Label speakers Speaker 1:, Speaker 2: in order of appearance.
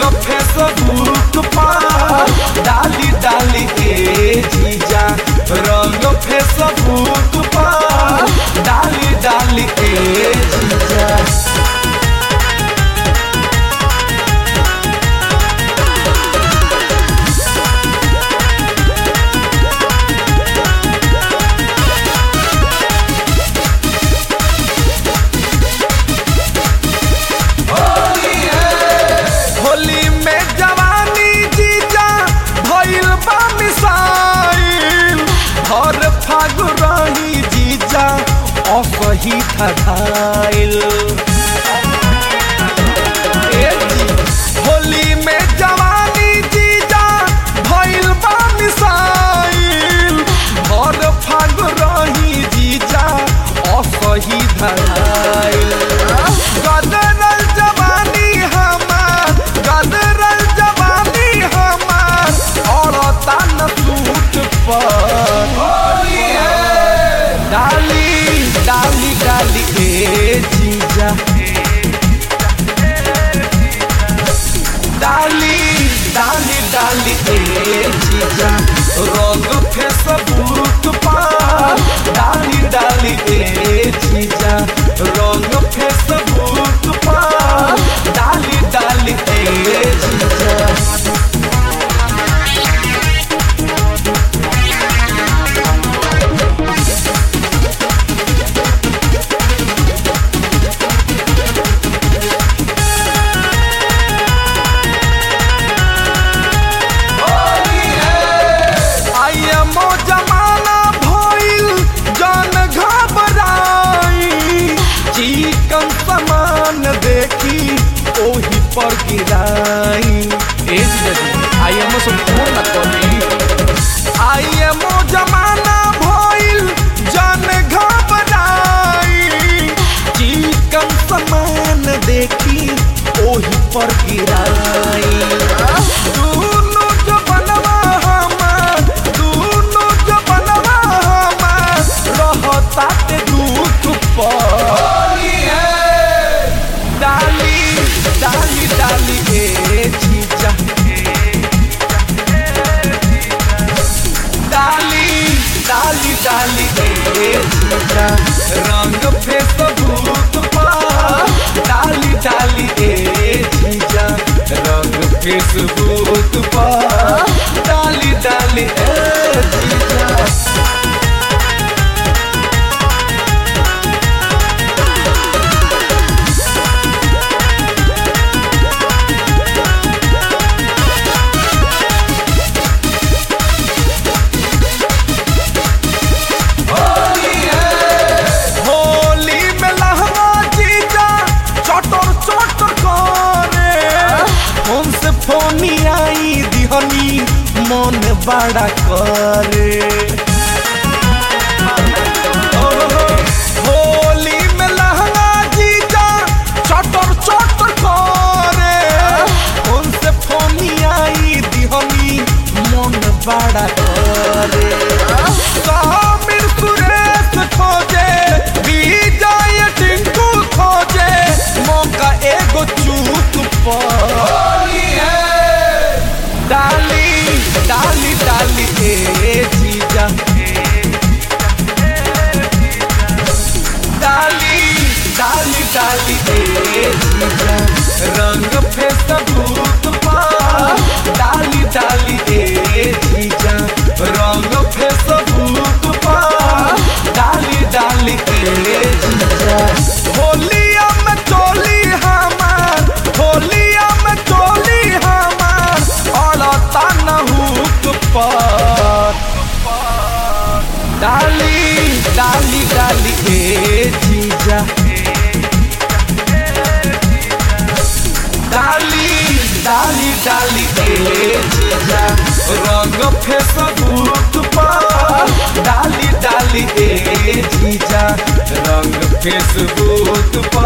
Speaker 1: Facebook पर डाली डाली के जीजा रंग फेसबुक पर डाली डाली के जीजा होली में जवानी जीजा भइल बा मिसाइल हर फागु रही जीजा असही खधाइल ए जी, होली में जवानी जीजा भइल बा मिसाइल हर फागु रही जीजा असही धधाइल गदरल जवानी हमार गदरल जवानी हमार औरता न सूट पर डाली डाली डाली ए जीजा डाली डाली डाली ए जीजा रंग फेसबुक पर डाली डाली ए जीजा रंग फेसबुक पर डाली डाली ए जीजा आइएमो जमाना भइल जन घबराई चिकन सामान देखी ओही पर गिराई ए आइएमो से फोन न करी आइएमो जमाना भइल जन घबराई चिकन सामान देखी ओही पर गिराई दुनु जो बनवा हमार दुनु जो बनवा हमार रहता ते दुख पर डाली डाली डाली ए जीजा डाली डाली डाली ए जीजा रंग फेसबुक पर डाली डाली ए जीजा रंग फेसबुक पर डाली डाली ए जीजा होली में लहंगा जीजा चटर चटर करे हमसे फोनी आई दिहनी मन बड़ा करे ओहो, होली में लहंगा जीजा चटर चटर करे हमसे फोनी आई दिहनी मन बड़ा करे सामिर सुरेश खोजे विजय टिंकू खोजे मौका एगो चूक पर डाली डाली डाली ए जीजा डाली डाली डाली ए जीजा रंग फेसबुक पर डाली डाली ए जीजा रंग फेसबुक पर डाली डाली ए जीजा होलिया में चोली हमार होलिया में चोली हमार अड़ता न हुक पर डाली डाली डाली ए जीजा डाली डाली डाली ए जीजा रंग फेसबुक पर डाली डाली ए जीजा रंग फेसबुक पर